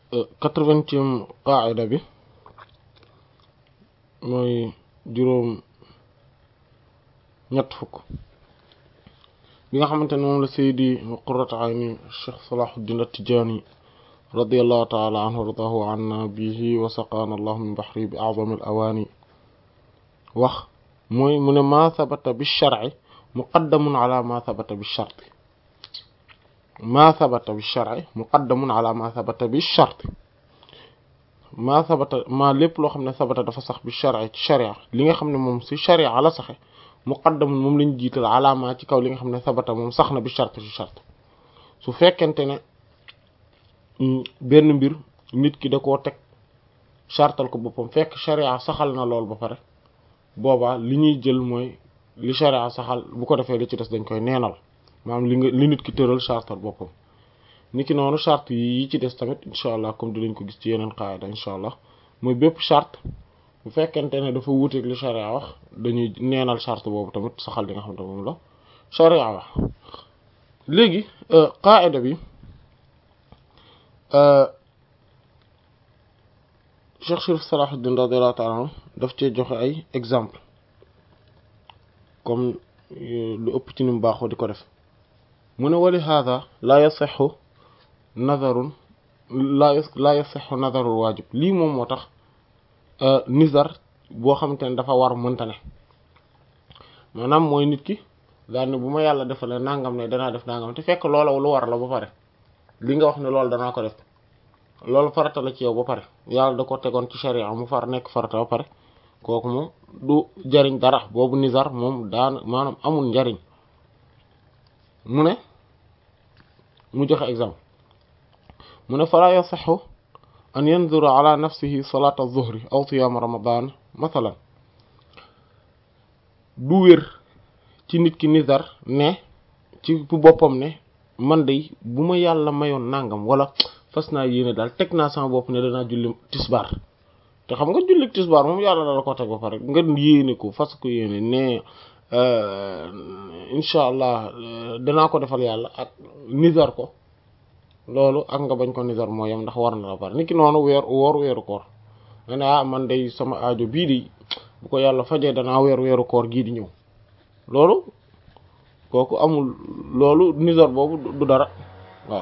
quatre-vingtième qaida bi mooy juróom ñett fukk bi nga xamante ne moom la saydi qurrat ayni cheikh salahuddin at-tijani radiyallahu ta'ala anhu wardahu anna bihi wa saqana allahu min bahri bi a'zami al-awani wax mooy mu ne ma thabata bi shar'i muqaddamun ala ma thabata bi sharti ma thabata bi shar'i muqaddamun ala ma thabata bi sharti ma thabata ma lépp loo xam ne thabata dafa sax bi shar'i ci sharia li nga xam ne moom ci sharia la saxe muqaddamun moom lañ jiital alama ci kaw li nga xam ne thabata moom sax na bi sharti ci shart su fekkente ne benn mbir nit ki da koo teg chartal ko boppam fekk sharia saxal na lool ba pare boobaa li ñuy jël mooy li sharia saxal bu ko defee li ci des dañ koy neenal maanaam li nga li nit ki tëral chartal boppam ni ki noonu charte yi ci des tamit incha allah comme dinañ ko gis ci yeneen qaida incha allah mooy bépp charte bu fekkente ne dafa wuuteeg li sharia wax dañuy neenal charte boobu tamit saxal li nga xam ne moom la sharia wax léegi qaida bi Cheikh Chérif Salahuddin radiyallahu ta'ala anhu daf cee joxe ay exemple comme lu ëpp ci ni mu baaxoo di ko def mu ne wali hada laa yasixu nazarun laa laa yasixu nazarul waajib lii moom moo tax nizar boo xamante ne dafa war mënta ne maanaam mooy nit ki daal ne bu ma yàlla defalee nangam ne danaa def nangam te fekk loola lu war la ba pare li nga wax ne loolu danaa ko def loolu farata la ci yow ba pare yàlla da ko tegoon ci sharia mu far nekk farata ba pare kooku moom du jariñ dara boobu nizar moom daan maanaam amul njariñ mu ne mu joxe exemple mu ne fala yasaxu an yanzura ala nafsihi salata zuhri aw siyam ramadan mathalan du wér ci nit ki nizar ne ci bu boppam ne man de bu ma yàlla mayoon nangam wala fas naa yéene daal teg naa sama bopp ne danaa julli tisbaar te xam nga julli tisbaar moom yàlla la ko teg ba pare nga yéene ko fas ko yéene ne incha allah danaa ko defal yàlla ak nizar ko loolu ak nga bañ ko nizar moo yem ndax war na la pare niki noonu weer woor weeru koor nga ne ah man day sama aajo bii di bu ko yàlla fajee danaa weer weeru koor gii di ñëw loolu kooku amul loolu nizar boobu du dara waaw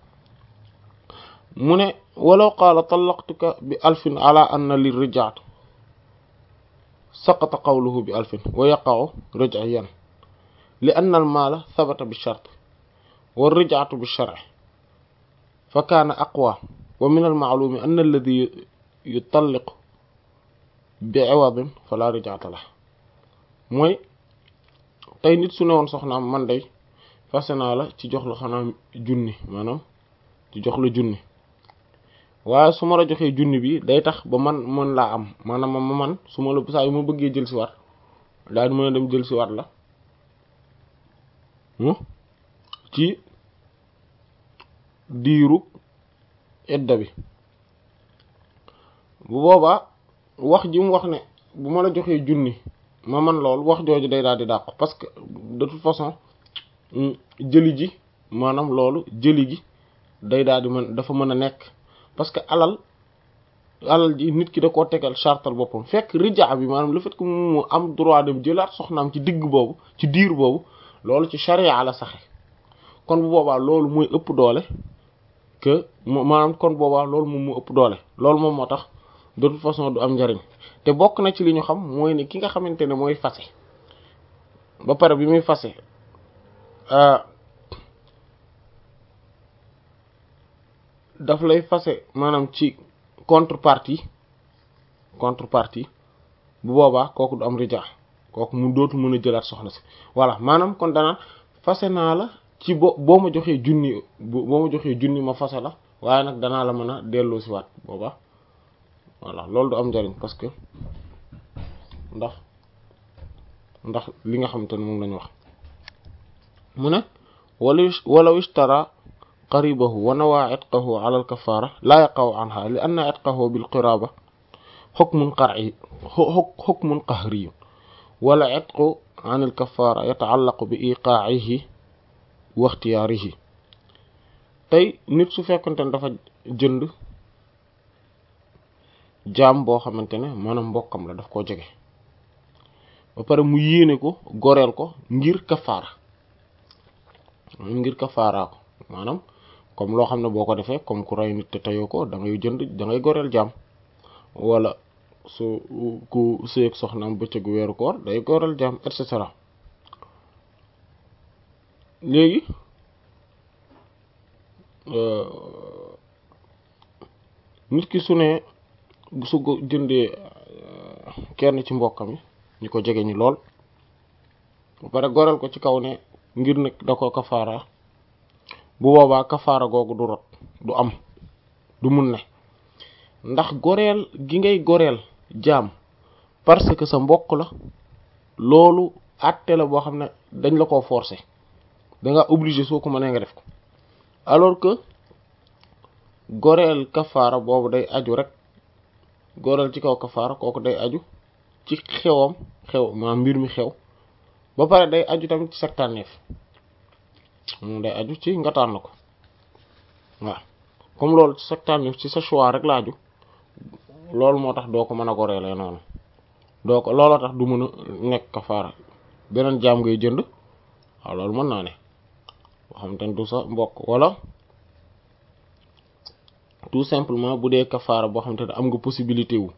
mu ne walaw qaala talaqtuka bi alfin ala anna li rijaat saqata qawluhu bi alfin wa yaqa'u raj'iyan li anna al maala thabata bi shart wa rijaatu bi shar'i fa kaana aqwa wa min al ma'lumi anna alladhi yutalliqu bi 'iwadin fala rijaata lah mooy tey nit su ne woon soxnaam man day fase naa la ci jox la xanaa junni maanaam ci jox la junni waaye su ma la joxee junni bi day tax ba man mën laa am maanaam ma man su ma la saa yu ma bëggee jël si waat daal di mën a dem jël si waat la ci diiru edda bi bu boobaa wax ji mu wax ne bu ma la joxee junni ma man lool wax jooju day daal di dàqu parce que de toute façon jëli ji maanaam loolu jëli gi day daal di mën dafa mën a nekk parce que alal alal ji nit ki da koo tegal chartal boppam fekk rija bi maanaam le fait que mu am droit dem jëlaat soxnaam ci digg boobu ci diir boobu loolu ci charia la saxe kon bu boobaa loolu mooy ëpp doole que maanaam kon boobaa loolu moom moo ëpp doole loolu moom moo tax de toute façon du am njariñ te bokk na ci li ñu xam mooy ne ki nga xamante ne mooy fase ba pare bi muy fase daf lay fase maanaam ci contrepartie contrepartie bu boobaa kooku du am rija kooku mu dootu mën a jëlaat soxna si voilà maanaam kon danaan fase naa la ci bo boo ma joxee junni boo ma joxee junni ma fase la waaye nag danaa la mën a delloo si waat boobaa voilà loolu du am njariñ parce que ndax ndax li nga xamante ne moom lañu wax mu ne wala walaw ishtara qaribahu wa nawaa itqahu ala al kafara laa yaqaw anha li anna itqahu bil qiraba hukmun qar'i hukmun qahri wala itqu an al kafara yataallaqu bi iqa'ihi wa ikhtiyarihi tey nit su fekkante ne dafa jënd jaam boo xamante ne maanaam mbokkam la daf koo jege ba pare mu yéene ko goreel ko ngir kafaara ngir kafaaraa ko maanaam comme loo xam ne boo ko defee comme ku rey nit te teyoo ko da ngay jënd da ngay goreel jaam wala su ku sëyeeg soxnaam bëccëgu weeru koor day goreel jaam et cetera léegi nit ki su ne su ko jëndee kenn ci mbokkam yi ñu ko jege ñi lool ba pare goreel ko ci kaw ne ngir nag da ko kafaara bu boobaa kafaara googu du rot du am du mun ne ndax goreel gi ngay goreel jaam parce que sa mbokk la loolu àtte la boo xam ne dañ la koo forcer da nga obligé soo ko mënee nga def ko alors que goreel kafaara boobu day aju rek goreel ci kaw kafaara kooku day aju ci xewam xew maa mbir mi xew ba pare day aju tamit ci sa tànneef moom day aju ci nga tànn ko waaw comme loolu ci sa tànneef ci sa choix rek la aju loolu moo tax doo ko mën a goreelee noonu doo ko looloo tax du mën a nekk kafaara beneen jaam ngay jënd waaw loolu mën naa ne boo xam te ne du sa mbokk wala tout simplement bu dee kafaara boo xam te ne am nga possibilité wu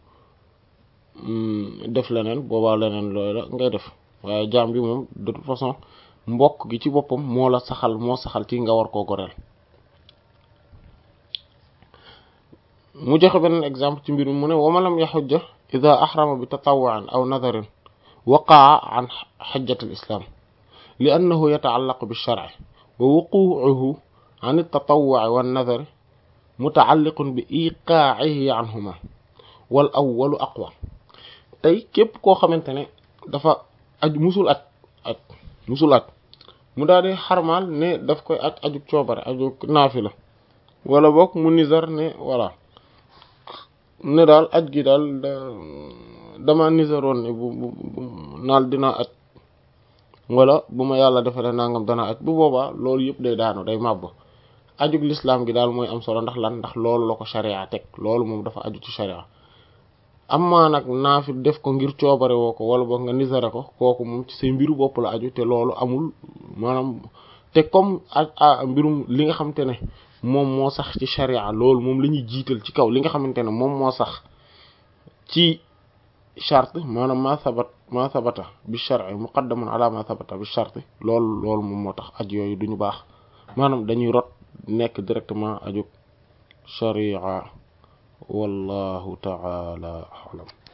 def leneen boobaa leneen looy la ngay def waaye jaam bi moom de toute façon mbokk gi ci boppam moo la saxal moo saxal ci nga war koo goreel mu joxe beneen exemple ci mbir mi mu ne wa man lam yaxujja ida ahrama bi tatawuan aw nadarin waqaa an xajjat al islam li annahu yataallaqu bi sharci wa wuquuhu an altatawuci wannadari mutaalliqun bi iqaacihi anhuma wal awwalu aqwa tey képp koo xamante ne dafa aj musul aj aj musul aj mu daal di xarmaal ne daf koy aj aju coobare aju naafila wala boog mu nizar ne voilà ne daal aj gi daal dama nizaroon ne bu naal dinaa aj wala bu ma yàlla defalee nangam dana aj bu boobaa loolu yëpp day daanu day màbb ajug lislaam gi daal mooy am solo ndax lan ndax loolu la ko sharia teg loolu moom dafa aju ci sharia amma nag naafil def ko ngir coobare woo ko wala boog nga nisare ko kooku moom ci say mbiru bopp la aju te loolu amul maanaam te comme a mbirum li nga xamante ne moom moo sax ci sharia loolu moom la ñuy jiital ci kaw li nga xamante ne moom moo sax ci charte maanaam ma sabat ma sabata bi shar'i muqaddamun ala ma sabata bi charte loolu loolu moom moo tax aj yooyu duñu baax maanaam dañuy rot nekk directement aju sharia wallahu ta'ala a'lam